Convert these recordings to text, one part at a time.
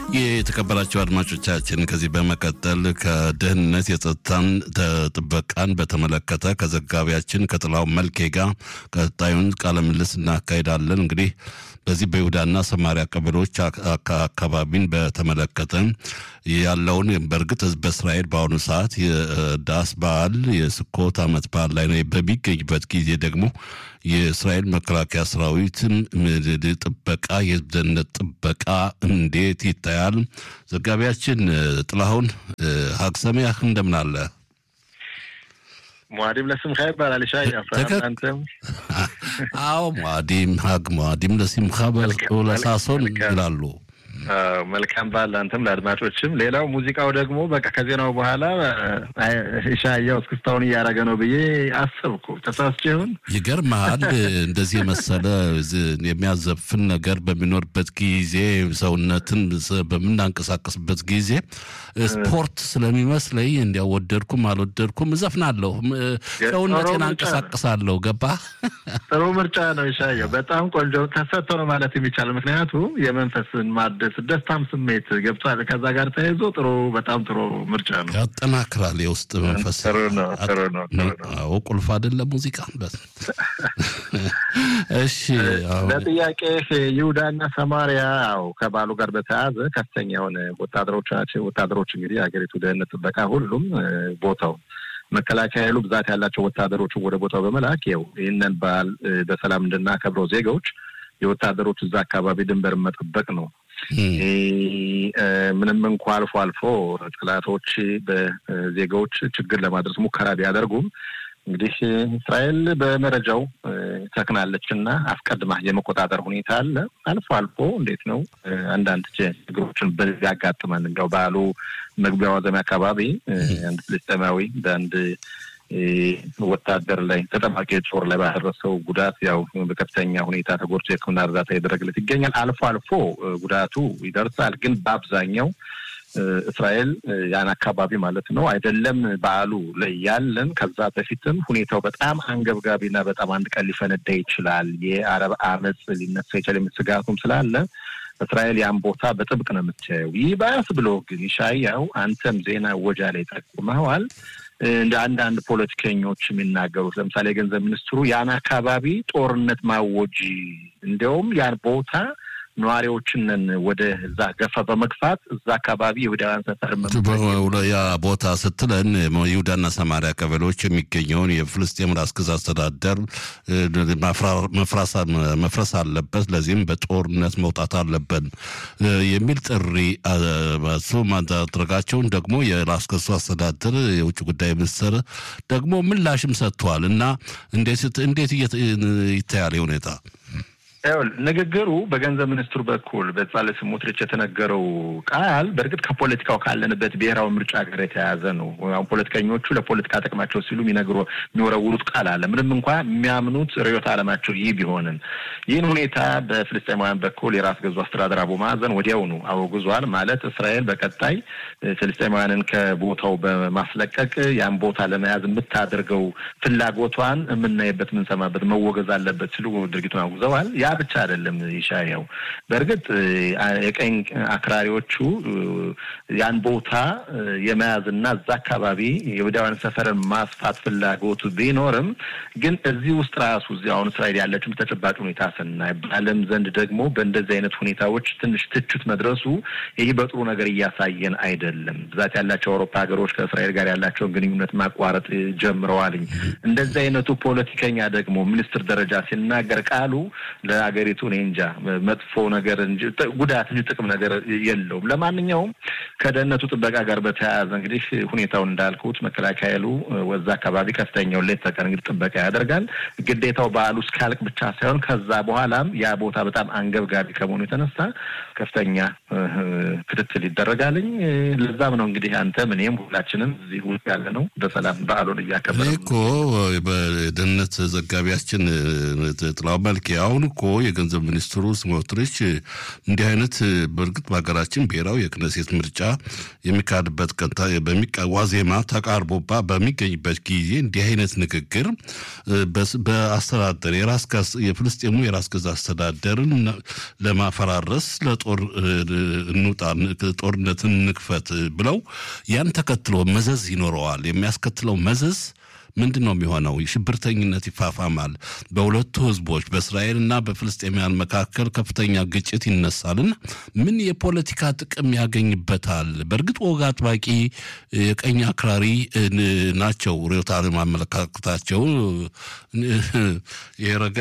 የተከበራቸው አድማጮቻችን ከዚህ በመቀጠል ከደህንነት የጸጥታን ጥበቃን በተመለከተ ከዘጋቢያችን ከጥላው መልኬ ጋር ቀጣዩን ቃለ ምልልስ እናካሄዳለን። እንግዲህ በዚህ በይሁዳና ሰማሪያ ቀበሌዎች አካባቢን በተመለከተ ያለውን በእርግጥ በእስራኤል በአሁኑ ሰዓት የዳስ በዓል የስኮት ዓመት በዓል ላይ በሚገኝበት ጊዜ ደግሞ የእስራኤል መከላከያ ሰራዊትን ጥበቃ የህዝብ ደህንነት ጥበቃ እንዴት ይታያል? ዘጋቢያችን ጥላሁን ሀግሰሚያህ እንደምን አለ? ሟዲም ለስምካ ይባላል። ሻ አንተም አዎ፣ ሟዲም ሀግ ሟዲም ለሲምካ ለሳሶን ይላሉ። መልካም በዓል አንተም ለአድማጮችም። ሌላው ሙዚቃው ደግሞ በቃ ከዜናው በኋላ ሻያው እስክስታውን እያደረገ ነው ብዬ አሰብኩ። ተሳስቼ ይሁን? ይገርምሃል። እንደዚህ የመሰለ የሚያዘፍን ነገር በሚኖርበት ጊዜ ሰውነትን በምናንቀሳቀስበት ጊዜ ስፖርት ስለሚመስለኝ እንዲያው ወደድኩም አልወደድኩም እዘፍናለሁ፣ ሰውነቴን አንቀሳቅሳለሁ። ገባ? ጥሩ ምርጫ ነው ሻያው። በጣም ቆንጆ ተሰጥቶ ነው ማለት የሚቻለው ምክንያቱም የመንፈስን ማደስ ደስታም ስሜት ገብቷል። ከዛ ጋር ተያይዞ ጥሩ በጣም ጥሩ ምርጫ ነው። ያጠናክራል የውስጥ መንፈስ። ጥሩ ነው ጥሩ ነው ጥሩ ነው። አዎ ቁልፍ አይደለም ሙዚቃ። እሺ ለጥያቄ ይሁዳና ሰማሪያ ያው ከባሉ ጋር በተያያዘ ከፍተኛ የሆነ ወታደሮች ናቸው። ወታደሮች እንግዲህ የሀገሪቱ ደህንነት ጥበቃ ሁሉም ቦታው መከላከያ ኃይሉ ብዛት ያላቸው ወታደሮችን ወደ ቦታው በመላክ ያው ይህንን በዓል በሰላም እንድናከብረው ዜጋዎች የወታደሮች እዛ አካባቢ ድንበር መጠበቅ ነው። ምንም እንኳ አልፎ አልፎ ጠላቶች በዜጋዎች ችግር ለማድረስ ሙከራ ቢያደርጉም እንግዲህ እስራኤል በመረጃው ተክናለች እና አስቀድማ የመቆጣጠር ሁኔታ አለ። አልፎ አልፎ እንዴት ነው አንዳንድ ችግሮችን በዚህ ያጋጥማል። እንዲያው በዓሉ መግቢያ ዋዘሚያ አካባቢ አንድ ፍልስጤማዊ በአንድ ወታደር ላይ ተጠባቂ ጦር ላይ ባደረሰው ጉዳት ያው በከፍተኛ ሁኔታ ተጎድቶ የሕክምና እርዳታ እየተደረገለት ይገኛል። አልፎ አልፎ ጉዳቱ ይደርሳል። ግን በአብዛኛው እስራኤል ያን አካባቢ ማለት ነው አይደለም በዓሉ ላይ ያለን ከዛ በፊትም ሁኔታው በጣም አንገብጋቢና በጣም አንድ ቀን ሊፈነዳ ይችላል፣ የአረብ አመፅ ሊነሳ ይችላል የሚል ስጋቱም ስላለ እስራኤል ያን ቦታ በጥብቅ ነው የምታየው። ይህ ባያስ ብሎ ግን ይሻያው አንተም ዜና ወጃ ላይ ጠቁመዋል። እንደ አንዳንድ ፖለቲከኞች የሚናገሩት ለምሳሌ የገንዘብ ሚኒስትሩ ያን አካባቢ ጦርነት ማወጅ እንዲያውም ያን ቦታ ነዋሪዎችንን ወደ እዛ ገፋ በመግፋት እዛ አካባቢ የይሁዳውያን ሰፈር ያ ቦታ ስትለን ይሁዳና ሰማሪያ ቀበሌዎች የሚገኘውን የፍልስጤም ራስ ገዝ አስተዳደር መፍረስ አለበት፣ ለዚህም በጦርነት መውጣት አለብን የሚል ጥሪ እሱ ማድረጋቸውን ደግሞ የራስ ገዙ አስተዳደር የውጭ ጉዳይ ሚኒስትር ደግሞ ምላሽም ሰጥተዋል እና እንዴት ይታያል ሁኔታ? ንግግሩ በገንዘብ ሚኒስትሩ በኩል በጻለ ስሞትሪች የተነገረው ቃል በእርግጥ ከፖለቲካው ካለንበት ብሔራዊ ምርጫ ጋር የተያያዘ ነው። አሁን ፖለቲከኞቹ ለፖለቲካ ጥቅማቸው ሲሉ የሚነግሩ የሚወረውሩት ቃል አለ። ምንም እንኳ የሚያምኑት ርዕዮተ ዓለማቸው ይህ ቢሆንም ይህን ሁኔታ በፍልስጤማውያን በኩል የራስ ገዙ አስተዳደር አቡ ማዕዘን ወዲያውኑ አወግዟል። ማለት እስራኤል በቀጣይ ፍልስጤማውያንን ከቦታው በማስለቀቅ ያን ቦታ ለመያዝ የምታደርገው ፍላጎቷን የምናይበት የምንሰማበት መወገዝ አለበት ሲሉ ድርጊቱን አውግዘዋል። ያ ብቻ አይደለም ይሻየው። በእርግጥ የቀኝ አክራሪዎቹ ያን ቦታ የመያዝና እዛ አካባቢ የይሁዳውያን ሰፈርን ማስፋት ፍላጎቱ ቢኖርም ግን እዚህ ውስጥ ራሱ እዚህ አሁን እስራኤል ያለችው ተጨባጭ ሁኔታ ስናይ በዓለም ዘንድ ደግሞ በእንደዚህ አይነት ሁኔታዎች ትንሽ ትችት መድረሱ ይህ በጥሩ ነገር እያሳየን አይደለም። ብዛት ያላቸው አውሮፓ ሀገሮች ከእስራኤል ጋር ያላቸውን ግንኙነት ማቋረጥ ጀምረዋልኝ። እንደዚህ አይነቱ ፖለቲከኛ ደግሞ ሚኒስትር ደረጃ ሲናገር ቃሉ ለሀገሪቱ እኔ እንጃ መጥፎ ነገር እንጂ ጉዳት እንጂ ጥቅም ነገር የለውም። ለማንኛውም ከደህንነቱ ጥበቃ ጋር በተያያዘ እንግዲህ ሁኔታውን እንዳልኩት መከላከያ ኃይሉ ወዛ አካባቢ ከፍተኛውን ሌት ተቀን እንግዲህ ጥበቃ ያደርጋል። ግዴታው በዓሉ እስኪያልቅ ብቻ ሳይሆን ከዛ በኋላም ያ ቦታ በጣም አንገብጋቢ ከመሆኑ የተነሳ ከፍተኛ ክትትል ይደረጋልኝ። ለዛም ነው እንግዲህ አንተም እኔም ሁላችንም እዚህ ውስጥ ያለ ነው በሰላም በዓሉን እያከበረ እኮ በደህንነት ዘጋቢያችን ጥላው መልክ አሁን እኮ የገንዘብ ሚኒስትሩ ስሞትሪች እንዲህ አይነት በእርግጥ በሀገራችን ብሔራዊ የክነሴት ምርጫ የሚካሄድበት ቀን ዋዜማ ተቃርቦባ በሚገኝበት ጊዜ እንዲህ አይነት ንግግር በአስተዳደር የራስ የፍልስጤሙ የራስ ገዝ አስተዳደርን ለማፈራረስ ለጦር እንውጣ ጦርነትን እንክፈት ብለው ያን ተከትሎ መዘዝ ይኖረዋል። የሚያስከትለው መዘዝ ምንድን ነው የሚሆነው? ሽብርተኝነት ይፋፋማል። በሁለቱ ህዝቦች በእስራኤልና በፍልስጤማውያን መካከል ከፍተኛ ግጭት ይነሳልና ምን የፖለቲካ ጥቅም ያገኝበታል? በእርግጥ ወግ አጥባቂ የቀኝ አክራሪ ናቸው። ርዕዮተ ዓለም አመለካከታቸው የረገ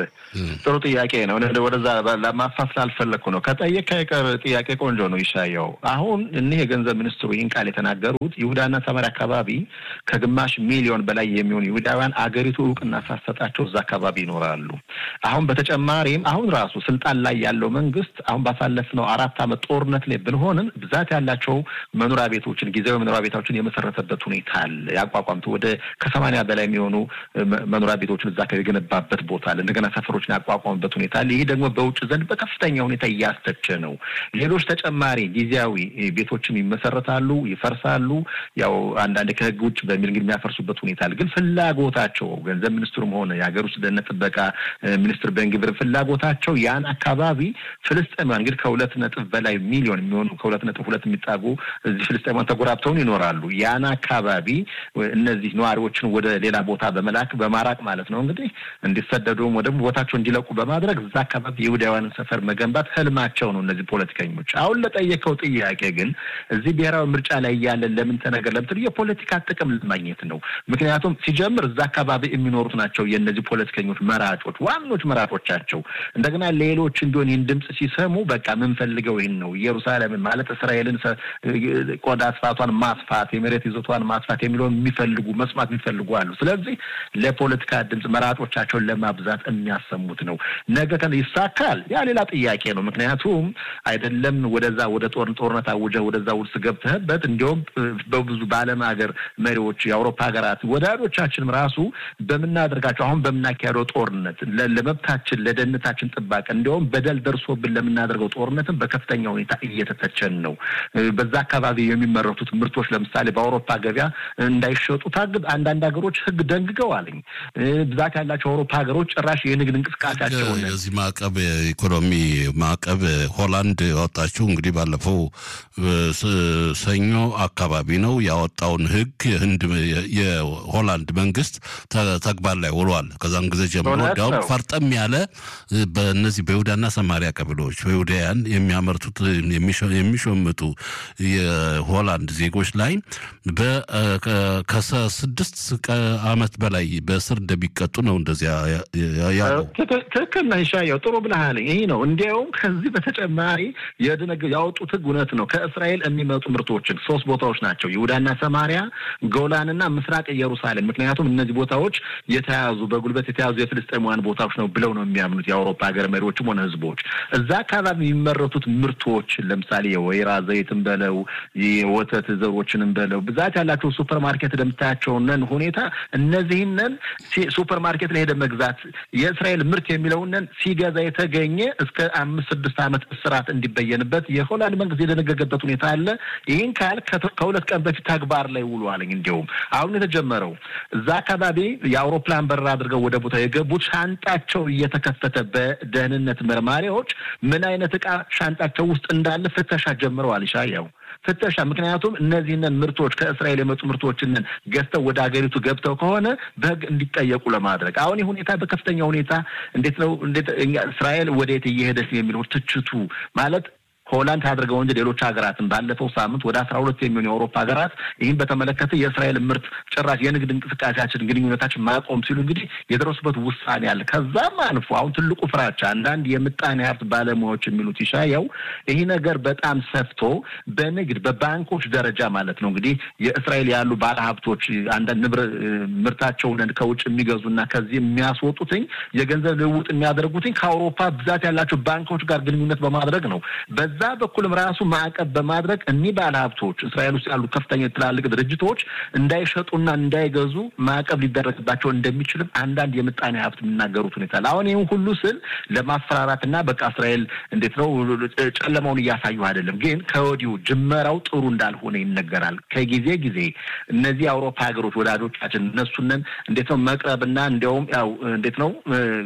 ጥሩ ጥያቄ ነው። ወደዛ ለማፋት ስላልፈለግኩ ነው። ከጠየቅ ከቀር ጥያቄ ቆንጆ ነው። ይሻየው አሁን እኒህ የገንዘብ ሚኒስትሩ ይህን ቃል የተናገሩት ይሁዳና ሰማርያ አካባቢ ከግማሽ ሚሊዮን በላይ የሚሆኑ ይሁዳውያን አገሪቱ እውቅና ሳሰጣቸው እዛ አካባቢ ይኖራሉ። አሁን በተጨማሪም አሁን ራሱ ስልጣን ላይ ያለው መንግስት አሁን ባሳለፍነው አራት ዓመት ጦርነት ላይ ብንሆንም ብዛት ያላቸው መኖሪያ ቤቶችን ጊዜያዊ መኖሪያ ቤቶችን የመሰረተበት ሁኔታ አለ። ያቋቋምቱ ወደ ከሰማንያ በላይ የሚሆኑ መኖሪያ ቤቶችን እዛ የገነባበት ቦታ አለ። እንደገና ሰፈሮችን ያቋቋምበት ሁኔታ አለ። ይህ ደግሞ በውጭ ዘንድ በከፍተኛ ሁኔታ እያስተቸ ነው። ሌሎች ተጨማሪ ጊዜያዊ ቤቶችም ይመሰረታሉ፣ ይፈርሳሉ። ያው አንዳንድ ከህግ ውጭ በሚል እንግዲህ የሚያፈርሱበት ሁኔታ አለ። ግን ፍላጎታቸው ገንዘብ ሚኒስትሩም ሆነ የሀገር ውስጥ ደህንነት ጥበቃ ሚኒስትር ቤንግቪር ፍላጎታቸው ያን አካባቢ ፍልስጤማውያን እንግዲህ ከሁለት ነጥብ በላይ ሚሊዮን የሚሆኑ ከሁለት ነጥብ ሁለት የሚጣጉ እዚህ ፍልስጤማውያን ተጎራብተውን ይኖራሉ። ያን አካባቢ እነዚህ ነዋሪዎችን ወደ ሌላ ቦታ በመላክ በማራቅ ማለት ነው እንግዲህ እንዲሰደዱም ወደ ቦታቸው እንዲለቁ በማድረግ እዛ አካባቢ የይሁዳውያንን ሰፈር መገንባት ህልማቸው ነው እነዚህ ፖለቲከኞች። አሁን ለጠየቀው ጥያቄ ግን እዚህ ብሔራዊ ምርጫ ላይ እያለን ለምን ተነገር ለምትል የፖለቲካ ጥቅም ለማግኘት ነው። ምክንያቱም ሲጀምር እዛ አካባቢ የሚኖሩት ናቸው የእነዚህ ፖለቲከኞች መራጮች፣ ዋኖች መራጮቻቸው። እንደገና ሌሎች እንዲሆን ይህን ድምፅ ሲሰሙ በቃ የምንፈልገው ይህን ነው ኢየሩሳሌምን ማለት እስራኤልን ቆዳ ስፋቷን ማስፋት፣ የመሬት ይዞቷን ማስፋት የሚለውን የሚፈልጉ መስማት የሚፈልጉ አሉ። ስለዚህ ለፖለቲካ ድምፅ መራጮቻቸውን ለማብዛት የሚያሰሙት ነው። ነገ ይሳካል፣ ያ ሌላ ጥያቄ ነው። ምክንያቱም አይደለም ወደዛ ወደ ጦር ጦርነት አውጀህ ወደዛ ውስጥ ገብተህበት እንዲሁም በብዙ በዓለም ሀገር መሪዎች የአውሮፓ ሀገራት ወዳጆቻችንም ራሱ በምናደርጋቸው አሁን በምናካሄደው ጦርነት ለመብታችን ለደህንነታችን ጥባቄ እንዲሁም በደል ደርሶብን ለምናደርገው ጦርነትን በከፍተኛ ሁኔታ እየተተቸን ነው። በዛ አካባቢ የሚመረቱት ምርቶች ለምሳሌ በአውሮፓ ገበያ እንዳይሸጡ ታግድ አንዳንድ ሀገሮች ሕግ ደንግገዋልኝ። ብዛት ያላቸው አውሮፓ ሀገሮች ጭራሽ የንግድ እንቅስቃሴያቸውን የዚህ ማዕቀብ የኢኮኖሚ ማዕቀብ ሆላንድ ያወጣችው እንግዲህ ባለፈው ሰኞ አካባቢ ነው ያወጣውን ሕግ ህንድ የሆላንድ መንግስት ተግባር ላይ ውሏል። ከዛም ጊዜ ጀምሮ እንዲያውም ፈርጠም ያለ በእነዚህ በይሁዳና ሰማሪያ ቀበሌዎች በይሁዳያን የሚያመርቱት የሚሸምጡ የሆላንድ ዜጎች ላይ ከስድስት ዓመት በላይ በእስር እንደሚቀጡ ነው እንደዚያ ያለው። ትክክል ነህ ሻየው፣ ጥሩ ብለሃል። ይህ ነው እንዲያውም ከዚህ በተጨማሪ ያወጡት ህግ እውነት ነው። ከእስራኤል የሚመጡ ምርቶችን ሶስት ቦታዎች ናቸው ይሁዳና ሰማሪያ፣ ጎላንና ምስራቅ ኢየሩሳሌም። ምክንያቱም እነዚህ ቦታዎች የተያዙ በጉልበት የተያዙ የፍልስጤማውያን ቦታዎች ነው ብለው ነው የሚያምኑት የአውሮፓ ሀገር መሪዎችም ሆነ ህዝቦች። እዛ አካባቢ የሚመረቱት ምርቶች ለምሳሌ የወይራ ዘይትን በለው የወተት ዘሮችንም በለው ብዛት ያላቸው ሱፐር ማርኬት እንደምታያቸውነን ሁኔታ እነዚህነን ሱፐር ማርኬት ላይ ሄደ መግዛት የእስራኤል ምርት የሚለውነን ሲገዛ የተገኘ እስከ አምስት ስድስት ዓመት እስራት እንዲበየንበት የሆላንድ መንግስት የደነገገበት ሁኔታ አለ። ይህን ካል ከሁለት ቀን በፊት ተግባር ላይ ውሏልኝ። እንዲሁም አሁን የተጀመረው እዛ አካባቢ የአውሮፕላን በረራ አድርገው ወደ ቦታ የገቡት ሻንጣቸው እየተከፈተ በደህንነት መርማሪዎች ምን አይነት እቃ ሻንጣቸው ውስጥ እንዳለ ፍተሻ ጀምረዋል። ይሻያው ፍተሻ ምክንያቱም እነዚህንን ምርቶች ከእስራኤል የመጡ ምርቶችንን ገዝተው ወደ ሀገሪቱ ገብተው ከሆነ በሕግ እንዲጠየቁ ለማድረግ አሁን ይህ ሁኔታ በከፍተኛ ሁኔታ እንዴት ነው እንዴት እስራኤል ወዴት እየሄደች የሚለው ትችቱ ማለት ሆላንድ አድርገው እንጂ ሌሎች ሀገራትን ባለፈው ሳምንት ወደ አስራ ሁለት የሚሆኑ የአውሮፓ ሀገራት ይህን በተመለከተ የእስራኤል ምርት ጭራሽ የንግድ እንቅስቃሴያችን ግንኙነታችን ማቆም ሲሉ እንግዲህ የደረሱበት ውሳኔ አለ። ከዛም አልፎ አሁን ትልቁ ፍራቻ አንዳንድ የምጣኔ ሀብት ባለሙያዎች የሚሉት ይሻየው ይህ ነገር በጣም ሰፍቶ በንግድ በባንኮች ደረጃ ማለት ነው እንግዲህ የእስራኤል ያሉ ባለሀብቶች አንዳንድ ንብረት ምርታቸውን ከውጭ የሚገዙና ከዚህ የሚያስወጡትኝ የገንዘብ ልውውጥ የሚያደርጉትኝ ከአውሮፓ ብዛት ያላቸው ባንኮች ጋር ግንኙነት በማድረግ ነው። በዛ በኩልም ራሱ ማዕቀብ በማድረግ እኒህ ባለ ሀብቶች እስራኤል ውስጥ ያሉ ከፍተኛ ትላልቅ ድርጅቶች እንዳይሸጡና እንዳይገዙ ማዕቀብ ሊደረግባቸው እንደሚችልም አንዳንድ የምጣኔ ሀብት የሚናገሩት ሁኔታ አሁን ይህም ሁሉ ስል ለማስፈራራትና በቃ እስራኤል እንዴት ነው ጨለማውን እያሳዩ አይደለም፣ ግን ከወዲሁ ጅመራው ጥሩ እንዳልሆነ ይነገራል። ከጊዜ ጊዜ እነዚህ የአውሮፓ ሀገሮች ወዳጆቻችን እነሱንን እንዴት ነው መቅረብና እንዲያውም ያው እንዴት ነው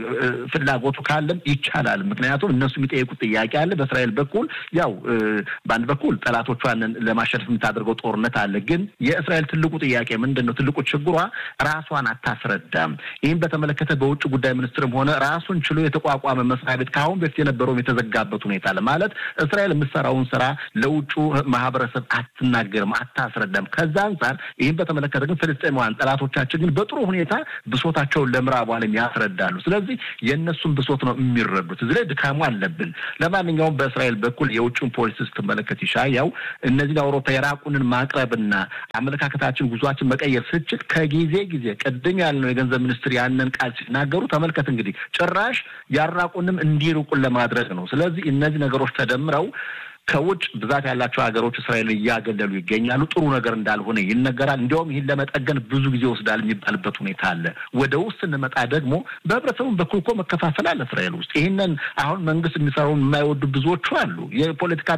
ፍላጎቱ ካለም ይቻላል። ምክንያቱም እነሱ የሚጠይቁት ጥያቄ አለ። በእስራኤል በኩል ያው በአንድ በኩል ጠላቶቿን ለማሸነፍ የምታደርገው ጦርነት አለ። ግን የእስራኤል ትልቁ ጥያቄ ምንድን ነው? ትልቁ ችግሯ ራሷን አታስረዳም። ይህም በተመለከተ በውጭ ጉዳይ ሚኒስትርም ሆነ ራሱን ችሎ የተቋቋመ መስሪያ ቤት ከአሁን በፊት የነበረውም የተዘጋበት ሁኔታ አለ። ማለት እስራኤል የምትሰራውን ስራ ለውጩ ማህበረሰብ አትናገርም፣ አታስረዳም። ከዛ አንጻር ይህም በተመለከተ ግን ፍልስጤማውያን ጠላቶቻችን ግን በጥሩ ሁኔታ ብሶታቸውን ለምዕራቡ ዓለም ያስረዳሉ። ስለዚህ የእነሱን ብሶት ነው የሚረዱት። እዚህ ላይ ድካሙ አለብን። ለማንኛውም በእስራኤል በኩል የውጭን ፖሊሲ ስትመለከት ይሻያው እነዚህን አውሮፓ የራቁንን ማቅረብና አመለካከታችን ጉዟችን መቀየር ስችል ከጊዜ ጊዜ ቅድም ያልነው የገንዘብ ሚኒስትር ያንን ቃል ሲናገሩ ተመልከት እንግዲህ ጭራሽ ያራቁንም እንዲርቁን ለማድረግ ነው። ስለዚህ እነዚህ ነገሮች ተደምረው ከውጭ ብዛት ያላቸው ሀገሮች እስራኤልን እያገለሉ ይገኛሉ። ጥሩ ነገር እንዳልሆነ ይነገራል። እንዲያውም ይህን ለመጠገን ብዙ ጊዜ ወስዳል የሚባልበት ሁኔታ አለ። ወደ ውስጥ ስንመጣ ደግሞ በህብረተሰቡ በኩል እኮ መከፋፈል አለ እስራኤል ውስጥ። ይህንን አሁን መንግስት የሚሰራውን የማይወዱ ብዙዎቹ አሉ። የፖለቲካ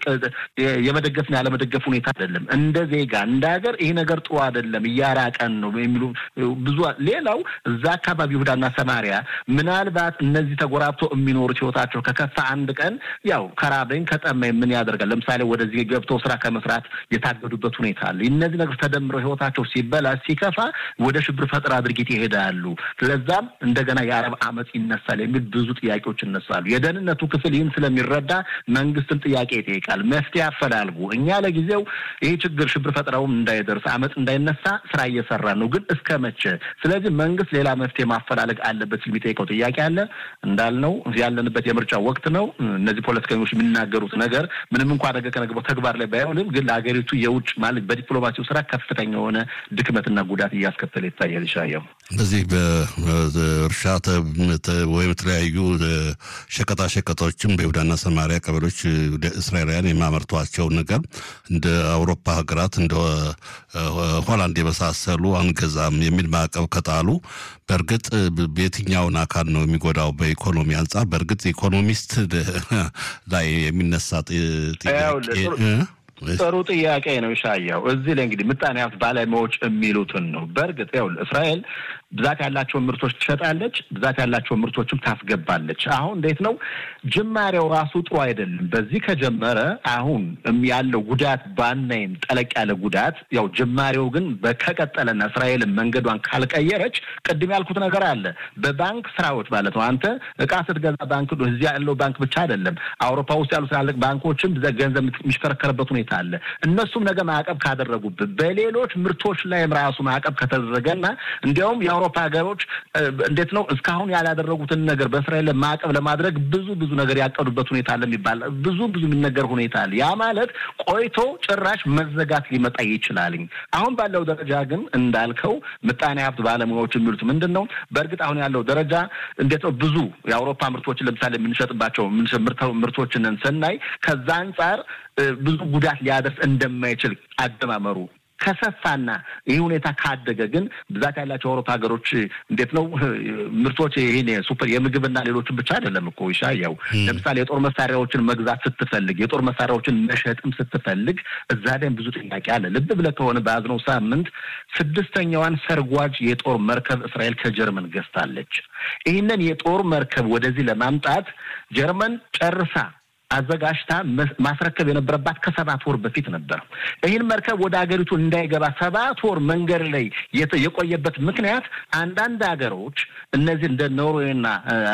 የመደገፍና ያለመደገፍ ሁኔታ አይደለም። እንደ ዜጋ እንደ ሀገር ይህ ነገር ጥሩ አይደለም፣ እያራቀን ነው የሚሉ ብዙ። ሌላው እዛ አካባቢ ይሁዳና ሰማሪያ ምናልባት እነዚህ ተጎራብተው የሚኖሩት ህይወታቸው ከከፋ አንድ ቀን ያው ከራበኝ ከጠማኝ ምን ያደርጋል? ለምሳሌ ወደዚህ ገብተው ስራ ከመስራት የታገዱበት ሁኔታ አለ። እነዚህ ነገሮች ተደምረው ህይወታቸው ሲበላ ሲከፋ ወደ ሽብር ፈጠራ ድርጊት ይሄዳሉ። ስለዛም እንደገና የአረብ አመፅ ይነሳል የሚል ብዙ ጥያቄዎች ይነሳሉ። የደህንነቱ ክፍል ይህን ስለሚረዳ መንግስትን ጥያቄ ይጠይቃል። መፍትሄ አፈላልጉ። እኛ ለጊዜው ይህ ችግር ሽብር ፈጠራውም እንዳይደርስ አመፅ እንዳይነሳ ስራ እየሰራ ነው፣ ግን እስከ መቼ? ስለዚህ መንግስት ሌላ መፍትሄ ማፈላለግ አለበት ሲል የሚጠይቀው ጥያቄ አለ። እንዳልነው ያለንበት የምርጫ ወቅት ነው። እነዚህ ፖለቲከኞች የሚናገሩት ነገር ምንም እንኳ ነገ ከነገ ተግባር ላይ ባይሆንም ግን ለሀገሪቱ የውጭ ማለት በዲፕሎማሲው ስራ ከፍተኛ የሆነ ድክመትና ጉዳት እያስከተለ ይታያል። ይሻየው በዚህ በእርሻ ወይም የተለያዩ ሸቀጣ ሸቀጦችም በይሁዳና ሰማሪያ ቀበሌዎች እስራኤላውያን የማመርቷቸው ነገር እንደ አውሮፓ ሀገራት እንደ ሆላንድ የመሳሰሉ አንገዛም የሚል ማዕቀብ ከጣሉ በእርግጥ በየትኛውን አካል ነው የሚጎዳው? በኢኮኖሚ አንጻር በእርግጥ ኢኮኖሚስት ላይ የሚነሳ ጥያቄ ጥሩ ጥያቄ ነው ሻያው። እዚህ ላይ እንግዲህ ምጣኔ ሀብት ባለሙያዎች የሚሉትን ነው። በእርግጥ ያው እስራኤል ብዛት ያላቸውን ምርቶች ትሸጣለች፣ ብዛት ያላቸውን ምርቶችም ታስገባለች። አሁን እንዴት ነው ጅማሬው ራሱ ጥሩ አይደለም። በዚህ ከጀመረ አሁን ያለው ጉዳት ባናይም ጠለቅ ያለ ጉዳት ያው ጅማሬው ግን ከቀጠለና እስራኤልን መንገዷን ካልቀየረች ቅድም ያልኩት ነገር አለ። በባንክ ስራዎች ማለት ነው። አንተ እቃ ስትገዛ ባንክ እዚያ ያለው ባንክ ብቻ አይደለም፣ አውሮፓ ውስጥ ያሉ ትላልቅ ባንኮችም ገንዘብ የሚሽከረከርበት ሁኔታ አለ። እነሱም ነገ ማዕቀብ ካደረጉብን በሌሎች ምርቶች ላይም ራሱ ማዕቀብ ከተደረገና እንዲያውም የአውሮፓ ሀገሮች እንዴት ነው እስካሁን ያላደረጉትን ነገር በእስራኤል ማዕቀብ ለማድረግ ብዙ ብዙ ነገር ያቀዱበት ሁኔታ አለ የሚባል ብዙ ብዙ የሚነገር ሁኔታ አለ። ያ ማለት ቆይቶ ጭራሽ መዘጋት ሊመጣ ይችላልኝ። አሁን ባለው ደረጃ ግን እንዳልከው ምጣኔ ሀብት ባለሙያዎች የሚሉት ምንድን ነው? በእርግጥ አሁን ያለው ደረጃ እንዴት ነው ብዙ የአውሮፓ ምርቶችን ለምሳሌ የምንሸጥባቸው ምርቶችን ስናይ ከዛ አንጻር ብዙ ጉዳት ሊያደርስ እንደማይችል አደማመሩ ከሰፋና ይህ ሁኔታ ካደገ ግን ብዛት ያላቸው አውሮፓ ሀገሮች እንዴት ነው ምርቶች ይህን ሱፐር የምግብና ሌሎችን ብቻ አይደለም እኮ ይሻያው ለምሳሌ የጦር መሳሪያዎችን መግዛት ስትፈልግ የጦር መሳሪያዎችን መሸጥም ስትፈልግ እዛ ላይም ብዙ ጥያቄ አለ። ልብ ብለህ ከሆነ በያዝነው ሳምንት ስድስተኛዋን ሰርጓጅ የጦር መርከብ እስራኤል ከጀርመን ገዝታለች። ይህንን የጦር መርከብ ወደዚህ ለማምጣት ጀርመን ጨርሳ አዘጋጅታ ማስረከብ የነበረባት ከሰባት ወር በፊት ነበር። ይህን መርከብ ወደ ሀገሪቱ እንዳይገባ ሰባት ወር መንገድ ላይ የቆየበት ምክንያት አንዳንድ ሀገሮች እነዚህ እንደ ኖርዌይና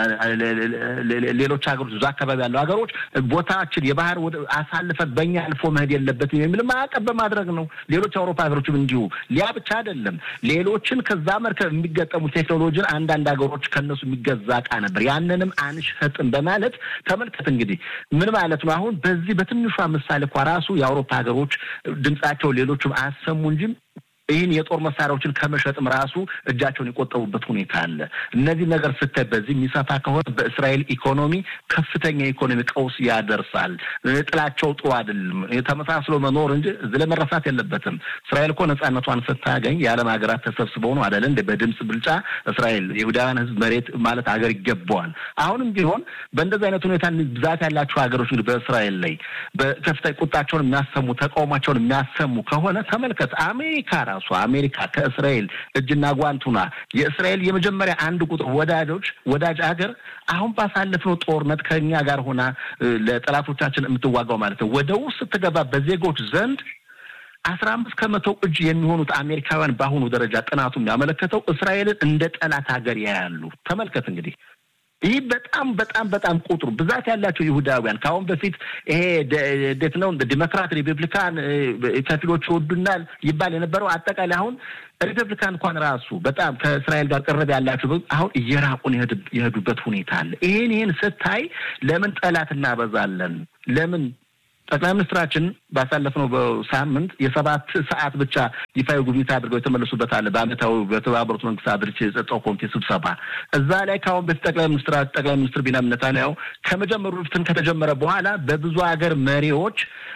ሌሎች ሀገሮች እዛ አካባቢ ያሉ ሀገሮች ቦታችን የባህር አሳልፈን በእኛ አልፎ መሄድ የለበትም የሚል ማዕቀብ በማድረግ ነው። ሌሎች አውሮፓ ሀገሮችም እንዲሁ። ሊያ ብቻ አይደለም፣ ሌሎችን ከዛ መርከብ የሚገጠሙ ቴክኖሎጂን አንዳንድ ሀገሮች ከነሱ የሚገዛ እቃ ነበር። ያንንም አንሸጥም በማለት ተመልከት እንግዲህ ምን ማለት ነው? አሁን በዚህ በትንሿ ምሳሌ እኳ ራሱ የአውሮፓ ሀገሮች ድምጻቸው ሌሎችም አያሰሙ እንጂ ይህን የጦር መሳሪያዎችን ከመሸጥም ራሱ እጃቸውን የቆጠቡበት ሁኔታ አለ። እነዚህ ነገር ስታይ በዚህ የሚሰፋ ከሆነ በእስራኤል ኢኮኖሚ ከፍተኛ የኢኮኖሚ ቀውስ ያደርሳል። ጥላቸው ጥሩ አይደለም። ተመሳስሎ መኖር እንጂ እዚህ ላይ መረሳት የለበትም። እስራኤል እኮ ነጻነቷን ስታገኝ የዓለም ሀገራት ተሰብስበው ነው አይደለ? እንደ በድምፅ ብልጫ እስራኤል የይሁዳውያን ሕዝብ መሬት ማለት ሀገር ይገባዋል። አሁንም ቢሆን በእንደዚህ አይነት ሁኔታ ብዛት ያላቸው ሀገሮች እንግዲህ በእስራኤል ላይ በከፍተኛ ቁጣቸውን የሚያሰሙ ተቃውሟቸውን የሚያሰሙ ከሆነ ተመልከት። አሜሪካ ራሷ አሜሪካ ከእስራኤል እጅና ጓንቱና የእስራኤል የመጀመሪያ አንድ ቁጥር ወዳጆች ወዳጅ ሀገር አሁን ባሳለፍነው ጦርነት ከኛ ጋር ሆና ለጠላቶቻችን የምትዋጋው ማለት ነው ወደ ውስጥ ስትገባ በዜጎች ዘንድ አስራ አምስት ከመቶ እጅ የሚሆኑት አሜሪካውያን በአሁኑ ደረጃ ጥናቱ የሚያመለከተው እስራኤልን እንደ ጠላት ሀገር ያያሉ። ተመልከት እንግዲህ ይህ በጣም በጣም በጣም ቁጥሩ ብዛት ያላቸው ይሁዳውያን ከአሁን በፊት ይሄ እንዴት ነው ዲሞክራት ሪፐብሊካን ከፊሎች ይወዱናል ይባል የነበረው አጠቃላይ አሁን ሪፐብሊካን እንኳን ራሱ በጣም ከእስራኤል ጋር ቅርብ ያላቸው አሁን እየራቁን የሄዱበት ሁኔታ አለ። ይሄን ይህን ስታይ ለምን ጠላት እናበዛለን? ለምን ጠቅላይ ሚኒስትራችን ባሳለፍነው ሳምንት የሰባት ሰዓት ብቻ ይፋዊ ጉብኝት አድርገው የተመለሱበት አለ። በአመታዊ በተባበሩት መንግስታት ድርጅት የጸጥታው ኮሚቴ ስብሰባ እዛ ላይ ከአሁን በፊት ጠቅላይ ሚኒስትር ጠቅላይ ሚኒስትር ቢንያሚን ኔታንያሁ ከመጀመሩ በፊትም ከተጀመረ በኋላ በብዙ ሀገር መሪዎች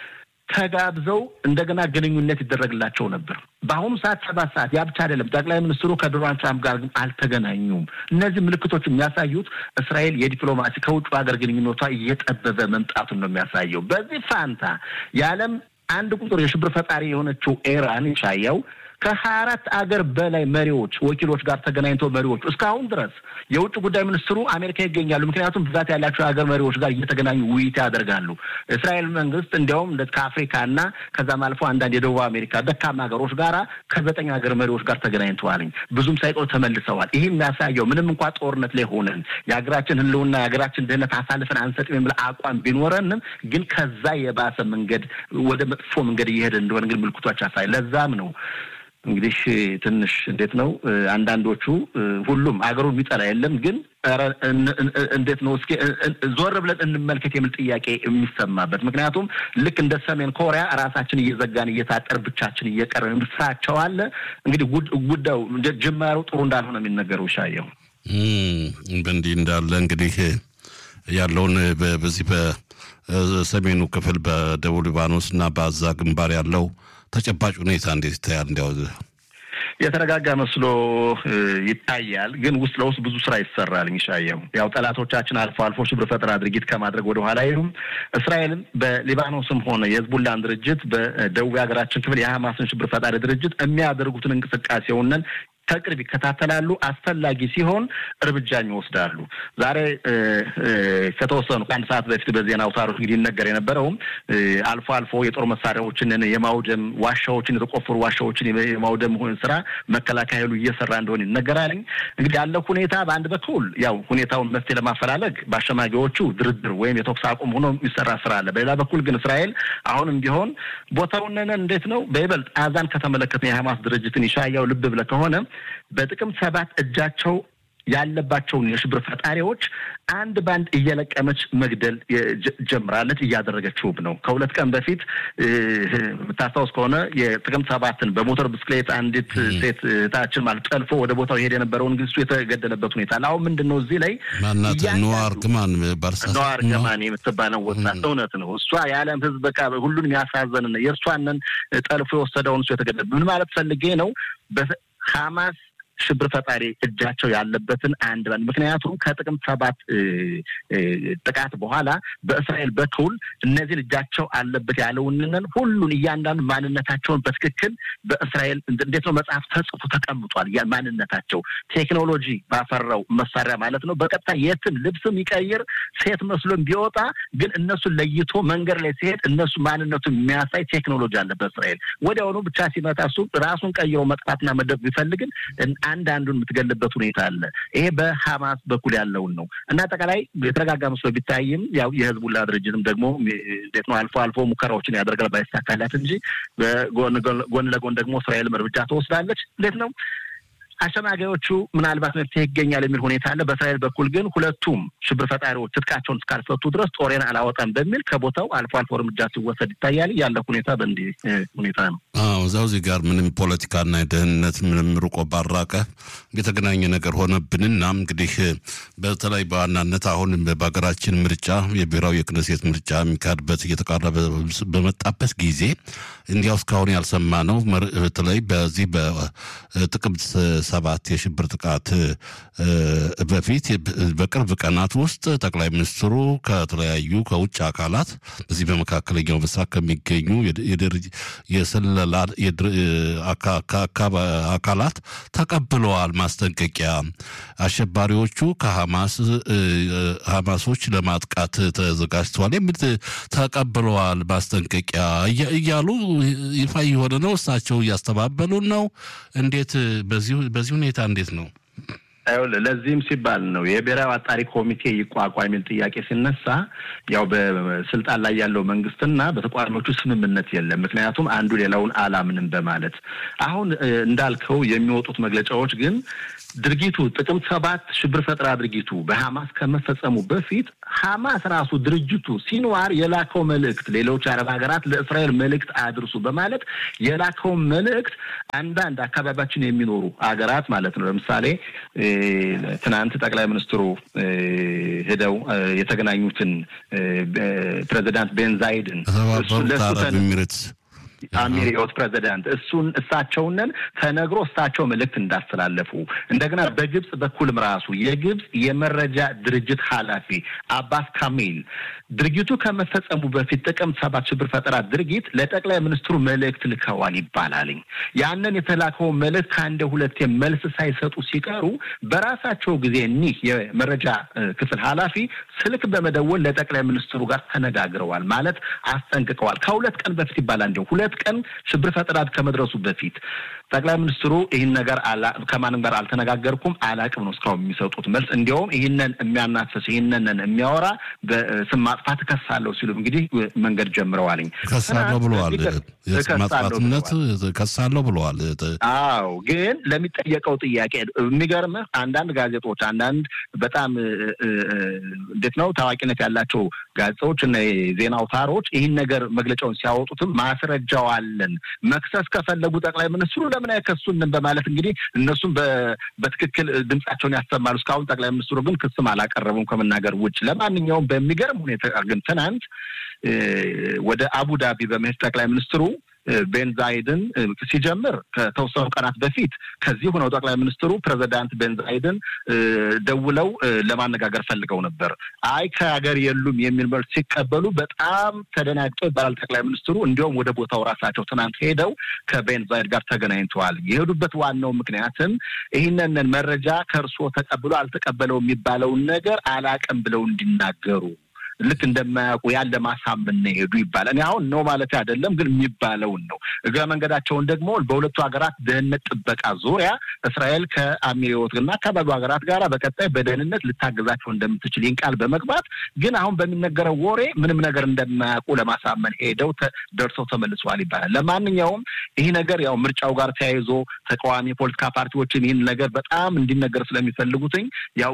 ተጋብዘው እንደገና ግንኙነት ይደረግላቸው ነበር። በአሁኑ ሰዓት ሰባት ሰዓት ያ ብቻ አይደለም። ጠቅላይ ሚኒስትሩ ከዶናልድ ትራምፕ ጋር ግን አልተገናኙም። እነዚህ ምልክቶች የሚያሳዩት እስራኤል የዲፕሎማሲ ከውጭ ሀገር ግንኙነቷ እየጠበበ መምጣቱን ነው የሚያሳየው። በዚህ ፋንታ የዓለም አንድ ቁጥር የሽብር ፈጣሪ የሆነችው ኢራን ይሻየው ከሀያ አራት አገር በላይ መሪዎች ወኪሎች ጋር ተገናኝተው መሪዎቹ እስካሁን ድረስ የውጭ ጉዳይ ሚኒስትሩ አሜሪካ ይገኛሉ። ምክንያቱም ብዛት ያላቸው የሀገር መሪዎች ጋር እየተገናኙ ውይይት ያደርጋሉ። እስራኤል መንግስት እንዲያውም ከአፍሪካና ከዛም አልፎ አንዳንድ የደቡብ አሜሪካ ደካማ ሀገሮች ጋራ ከዘጠኝ ሀገር መሪዎች ጋር ተገናኝተዋል። ብዙም ሳይቆይ ተመልሰዋል። ይህ የሚያሳየው ምንም እንኳ ጦርነት ላይ ሆነን የሀገራችን ሕልውና የሀገራችን ደህንነት አሳልፈን አንሰጥም የሚል አቋም ቢኖረንም ግን ከዛ የባሰ መንገድ ወደ መጥፎ መንገድ እየሄደ እንደሆነ ግን ምልክቶች ያሳይ ለዛም ነው እንግዲህ ትንሽ እንዴት ነው አንዳንዶቹ ሁሉም አገሩን የሚጠላ የለም ግን እንዴት ነው እስኪ ዞር ብለን እንመልከት የሚል ጥያቄ የሚሰማበት ምክንያቱም ልክ እንደ ሰሜን ኮሪያ ራሳችን እየዘጋን እየታጠር ብቻችን እየቀረን ስራቸው አለ እንግዲህ ጉዳዩ ጅማሩ ጥሩ እንዳልሆነ የሚነገረው ሻየው በእንዲህ እንዳለ እንግዲህ ያለውን በዚህ በሰሜኑ ክፍል በደቡብ ሊባኖስ እና በአዛ ግንባር ያለው ተጨባጭ ሁኔታ እንዴት ይታያል? እንዲያው የተረጋጋ መስሎ ይታያል፣ ግን ውስጥ ለውስጥ ብዙ ስራ ይሰራል። ይሻየው ያው ጠላቶቻችን አልፎ አልፎ ሽብር ፈጠራ ድርጊት ከማድረግ ወደ ኋላ አይሉም። እስራኤልም በሊባኖስም ሆነ የህዝቡላን ድርጅት በደቡብ ሀገራችን ክፍል የሀማስን ሽብር ፈጣሪ ድርጅት የሚያደርጉትን እንቅስቃሴውንን ከቅርብ ይከታተላሉ። አስፈላጊ ሲሆን እርምጃም ይወስዳሉ። ዛሬ ከተወሰኑ ከአንድ ሰዓት በፊት በዜና አውታሮች እንግዲህ ይነገር የነበረውም አልፎ አልፎ የጦር መሳሪያዎችን የማውደም ዋሻዎችን፣ የተቆፈሩ ዋሻዎችን የማውደም ስራ መከላከያ ኃይሉ እየሰራ እንደሆነ ይነገራል። እንግዲህ ያለው ሁኔታ በአንድ በኩል ያው ሁኔታውን መፍትሄ ለማፈላለግ በአሸማጊዎቹ ድርድር ወይም የተኩስ አቁም ሆኖ የሚሰራ ስራ አለ። በሌላ በኩል ግን እስራኤል አሁንም ቢሆን ቦታውን እንዴት ነው በይበልጥ አዛን ከተመለከተ የሀማስ ድርጅትን ይሻያው ልብ ብለህ ከሆነ በጥቅምት ሰባት እጃቸው ያለባቸውን የሽብር ፈጣሪዎች አንድ ባንድ እየለቀመች መግደል ጀምራለች። እያደረገችውም ነው። ከሁለት ቀን በፊት የምታስታውስ ከሆነ የጥቅምት ሰባትን በሞተር ብስክሌት አንዲት ሴት እህታችን ማለት ጠልፎ ወደ ቦታው ሄድ የነበረውን ግስቱ የተገደለበት ሁኔታ አሁን ምንድን ነው እዚህ ላይ ማናት ነዋር ግማን ነዋር ገማን የምትባለው ወጣት እውነት ነው። እሷ የዓለም ሕዝብ በቃ ሁሉንም ያሳዘን የእርሷንን ጠልፎ የወሰደውን እሱ የተገደለ ምን ማለት ፈልጌ ነው በሀማስ ሽብር ፈጣሪ እጃቸው ያለበትን አንድ ባንድ ምክንያቱም ከጥቅምት ሰባት ጥቃት በኋላ በእስራኤል በኩል እነዚህን እጃቸው አለበት ያለውንን ሁሉን እያንዳንዱ ማንነታቸውን በትክክል በእስራኤል እንዴት ነው መጽሐፍ ተጽፎ ተቀምጧል። ማንነታቸው ቴክኖሎጂ ባፈራው መሳሪያ ማለት ነው። በቀጥታ የትም ልብስም ይቀይር ሴት መስሎም ቢወጣ ግን እነሱን ለይቶ መንገድ ላይ ሲሄድ እነሱ ማንነቱን የሚያሳይ ቴክኖሎጂ አለ በእስራኤል ወዲያውኑ ብቻ ሲመታ እሱ ራሱን ቀይሮ መጥፋትና መደብ ቢፈልግን አንድ አንዱን የምትገልበት ሁኔታ አለ። ይሄ በሀማስ በኩል ያለውን ነው እና አጠቃላይ የተረጋጋ መስሎ ቢታይም ያው የህዝቡላ ድርጅትም ደግሞ እንዴት ነው አልፎ አልፎ ሙከራዎችን ያደርጋል ባይሳካላት እንጂ ጎን ለጎን ደግሞ እስራኤልም እርምጃ ትወስዳለች። እንዴት ነው አሸማጋዮቹ ምናልባት መፍትሄ ይገኛል የሚል ሁኔታ አለ። በእስራኤል በኩል ግን ሁለቱም ሽብር ፈጣሪዎች ትጥቃቸውን እስካልፈቱ ድረስ ጦሬን አላወጣም በሚል ከቦታው አልፎ አልፎ እርምጃ ሲወሰድ ይታያል። ያለ ሁኔታ በእንዲህ ሁኔታ ነው። አዎ እዛው እዚህ ጋር ምንም ፖለቲካና የደህንነት ምንም ርቆ ባራቀ የተገናኘ ነገር ሆነብንና እንግዲህ በተለይ በዋናነት አሁን በሀገራችን ምርጫ የብሔራዊ የክነሴት ምርጫ የሚካሄድበት እየተቃረበ በመጣበት ጊዜ እንዲያው እስካሁን ያልሰማ ነው። በተለይ በዚህ በጥቅምት ሰባት የሽብር ጥቃት በፊት በቅርብ ቀናት ውስጥ ጠቅላይ ሚኒስትሩ ከተለያዩ ከውጭ አካላት በዚህ በመካከለኛው ምስራቅ ከሚገኙ የስለላ አካላት ተቀብለዋል ማስጠንቀቂያ አሸባሪዎቹ ከሐማስ ሐማሶች ለማጥቃት ተዘጋጅተዋል የሚል ተቀብለዋል ማስጠንቀቂያ እያሉ ይፋ የሆነ ነው። እሳቸው እያስተባበሉን ነው። እንዴት በዚህ ሁኔታ እንዴት ነው? ለዚህም ሲባል ነው የብሔራዊ አጣሪ ኮሚቴ ይቋቋም የሚል ጥያቄ ሲነሳ ያው በስልጣን ላይ ያለው መንግስትና በተቃዋሚዎቹ ስምምነት የለም። ምክንያቱም አንዱ ሌላውን አላምንም በማለት አሁን እንዳልከው የሚወጡት መግለጫዎች ግን ድርጊቱ ጥቅምት ሰባት ሽብር ፈጠራ ድርጊቱ በሐማስ ከመፈጸሙ በፊት ሐማስ ራሱ ድርጅቱ ሲንዋር የላከው መልእክት ሌሎች አረብ ሀገራት ለእስራኤል መልእክት አድርሱ በማለት የላከው መልእክት አንዳንድ አካባቢያችን የሚኖሩ ሀገራት ማለት ነው ለምሳሌ ትናንት ጠቅላይ ሚኒስትሩ ሄደው የተገናኙትን ፕሬዚዳንት ቤንዛይድን የተባበሩት አረብ ኤሚሬትስ አሚሪዮት ፕሬዚዳንት እሱን እሳቸውንን ተነግሮ እሳቸው መልእክት እንዳስተላለፉ እንደገና በግብጽ በኩልም ራሱ የግብጽ የመረጃ ድርጅት ኃላፊ አባስ ካሚል ድርጊቱ ከመፈጸሙ በፊት ጥቅምት ሰባት ሽብር ፈጠራ ድርጊት ለጠቅላይ ሚኒስትሩ መልእክት ልከዋል ይባላልኝ። ያንን የተላከውን መልእክት ከአንድ ሁለቴ መልስ ሳይሰጡ ሲቀሩ በራሳቸው ጊዜ እኒህ የመረጃ ክፍል ኃላፊ ስልክ በመደወል ለጠቅላይ ሚኒስትሩ ጋር ተነጋግረዋል ማለት አስጠንቅቀዋል። ከሁለት ቀን በፊት ይባላል እንዲሁ ሁለት ቀን ሽብር ፈጠራ ከመድረሱ በፊት ጠቅላይ ሚኒስትሩ ይህን ነገር ከማንም ጋር አልተነጋገርኩም አላቅም ነው እስካሁን የሚሰጡት መልስ። እንዲያውም ይህንን የሚያናፍስ ይህንን የሚያወራ በስም ማጥፋት እከሳለሁ ሲሉ እንግዲህ መንገድ ጀምረዋልኝ። ከሳለሁ ብለዋል። የስም ማጥፋትነት ከሳለሁ ብለዋል። አዎ፣ ግን ለሚጠየቀው ጥያቄ የሚገርምህ አንዳንድ ጋዜጦች አንዳንድ በጣም እንዴት ነው ታዋቂነት ያላቸው ጋዜጦች እና የዜና አውታሮች ይህን ነገር መግለጫውን ሲያወጡትም ማስረጃው አለን መክሰስ ከፈለጉ ጠቅላይ ሚኒስትሩ ለምን አይከሱንም በማለት እንግዲህ እነሱም በትክክል ድምጻቸውን ያሰማሉ። እስካሁን ጠቅላይ ሚኒስትሩ ግን ክስም አላቀረቡም ከመናገር ውጭ። ለማንኛውም በሚገርም ሁኔታ ግን ትናንት ወደ አቡዳቢ በመሄድ ጠቅላይ ሚኒስትሩ ቤንዛይድን ሲጀምር ከተወሰኑ ቀናት በፊት ከዚህ ሆነው ጠቅላይ ሚኒስትሩ ፕሬዚዳንት ቤንዛይድን ደውለው ለማነጋገር ፈልገው ነበር። አይ ከሀገር የሉም የሚል መልስ ሲቀበሉ በጣም ተደናግጠው ይባላል ጠቅላይ ሚኒስትሩ። እንዲሁም ወደ ቦታው ራሳቸው ትናንት ሄደው ከቤንዛይድ ጋር ተገናኝተዋል። የሄዱበት ዋናው ምክንያትም ይህንን መረጃ ከእርስዎ ተቀብሎ አልተቀበለው የሚባለውን ነገር አላቅም ብለው እንዲናገሩ ልክ እንደማያውቁ ያለ ማሳመን ነው ሄዱ ይባላል። እኔ አሁን ነው ማለት አይደለም፣ ግን የሚባለውን ነው። እግረ መንገዳቸውን ደግሞ በሁለቱ ሀገራት ደህንነት ጥበቃ ዙሪያ እስራኤል ከአሚሪዎት እና አካባቢው ሀገራት ጋር በቀጣይ በደህንነት ልታገዛቸው እንደምትችል ይህን ቃል በመግባት ግን አሁን በሚነገረው ወሬ ምንም ነገር እንደማያውቁ ለማሳመን ሄደው ደርሰው ተመልሰዋል ይባላል። ለማንኛውም ይህ ነገር ያው ምርጫው ጋር ተያይዞ ተቃዋሚ የፖለቲካ ፓርቲዎችን ይህን ነገር በጣም እንዲነገር ስለሚፈልጉትኝ ያው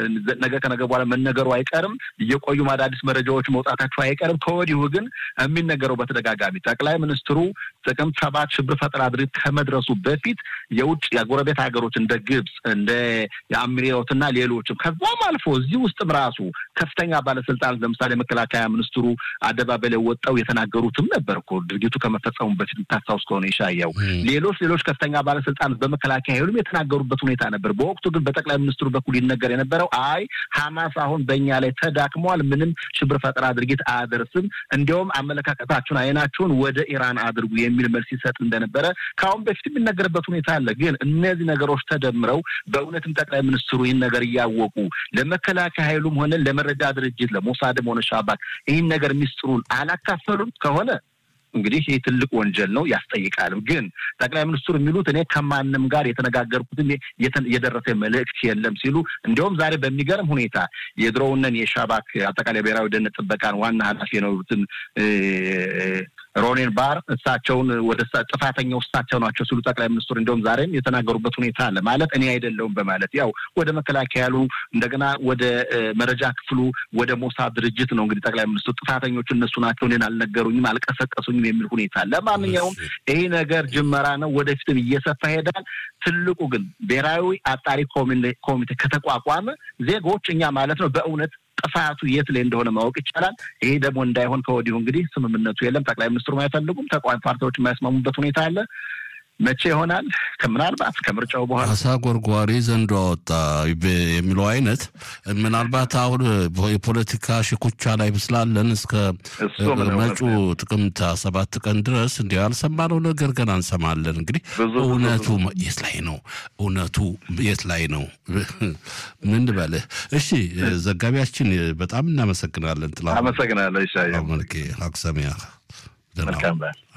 ነገ ከነገ በኋላ መነገሩ አይቀርም እየቆዩ ማዳ አዲስ መረጃዎች መውጣታቸው አይቀርም። ከወዲሁ ግን የሚነገረው በተደጋጋሚ ጠቅላይ ሚኒስትሩ ጥቅምት ሰባት ሽብር ፈጠራ ድርጊት ከመድረሱ በፊት የውጭ የጎረቤት ሀገሮች እንደ ግብፅ እንደ የአሚሪዎት እና ሌሎችም ከዛም አልፎ እዚህ ውስጥም ራሱ ከፍተኛ ባለስልጣናት ለምሳሌ መከላከያ ሚኒስትሩ አደባባይ ላይ ወጣው የተናገሩትም ነበር እኮ ድርጊቱ ከመፈጸሙ በፊት የምታስታውስ ከሆነ ይሻያው ሌሎች ሌሎች ከፍተኛ ባለስልጣናት በመከላከያ ኃይሉም የተናገሩበት ሁኔታ ነበር። በወቅቱ ግን በጠቅላይ ሚኒስትሩ በኩል ይነገር የነበረው አይ ሀማስ አሁን በእኛ ላይ ተዳክሟል፣ ምንም ሽብር ፈጠራ ድርጊት አያደርስም፣ እንዲያውም አመለካከታችሁን አይናችሁን ወደ ኢራን አድርጉ የሚል መልስ ይሰጥ እንደነበረ ከአሁን በፊት የሚነገርበት ሁኔታ አለ። ግን እነዚህ ነገሮች ተደምረው በእውነትም ጠቅላይ ሚኒስትሩ ይህን ነገር እያወቁ ለመከላከያ ኃይሉም ሆነ ለመረጃ ድርጅት ለሞሳድም ሆነ ሻባክ ይህን ነገር ሚስጥሩን አላካፈሉም ከሆነ እንግዲህ ይህ ትልቅ ወንጀል ነው፣ ያስጠይቃልም። ግን ጠቅላይ ሚኒስትሩ የሚሉት እኔ ከማንም ጋር የተነጋገርኩትም የደረሰ መልእክት የለም ሲሉ እንዲሁም ዛሬ በሚገርም ሁኔታ የድሮውንን የሻባክ አጠቃላይ ብሔራዊ ደህንነት ጥበቃን ዋና ኃላፊ የነበሩትን ሮኔን ባር እሳቸውን ወደ ጥፋተኛው እሳቸው ናቸው ሲሉ ጠቅላይ ሚኒስትሩ እንዲሁም ዛሬም የተናገሩበት ሁኔታ አለ። ማለት እኔ አይደለሁም በማለት ያው ወደ መከላከያ ያሉ እንደገና ወደ መረጃ ክፍሉ ወደ ሞሳድ ድርጅት ነው እንግዲህ ጠቅላይ ሚኒስትሩ ጥፋተኞቹ እነሱ ናቸው፣ እኔን አልነገሩኝም፣ አልቀሰቀሱኝም የሚል ሁኔታ አለ። ለማንኛውም ይሄ ነገር ጅመራ ነው፣ ወደፊትም እየሰፋ ይሄዳል። ትልቁ ግን ብሔራዊ አጣሪ ኮሚቴ ከተቋቋመ ዜጎች እኛ ማለት ነው በእውነት ጥፋቱ የት ላይ እንደሆነ ማወቅ ይቻላል። ይሄ ደግሞ እንዳይሆን ከወዲሁ እንግዲህ ስምምነቱ የለም። ጠቅላይ ሚኒስትሩም አይፈልጉም፣ ተቃዋሚ ፓርቲዎች የማያስማሙበት ሁኔታ አለ። መቼ ይሆናል? ከምናልባት ከምርጫው በኋላ አሳ ጎርጓሪ ዘንዶ አወጣ የሚለው አይነት ምናልባት አሁን የፖለቲካ ሽኩቻ ላይ ስላለን እስከ መጪው ጥቅምት ሰባት ቀን ድረስ እንዲ ያልሰማነው ነገር ገና እንሰማለን። እንግዲህ እውነቱ የት ላይ ነው? እውነቱ የት ላይ ነው? ምን በልህ? እሺ ዘጋቢያችን በጣም እናመሰግናለን። ጥላ አመሰግናለሁ። መልኬ አክሰሚያ መልካም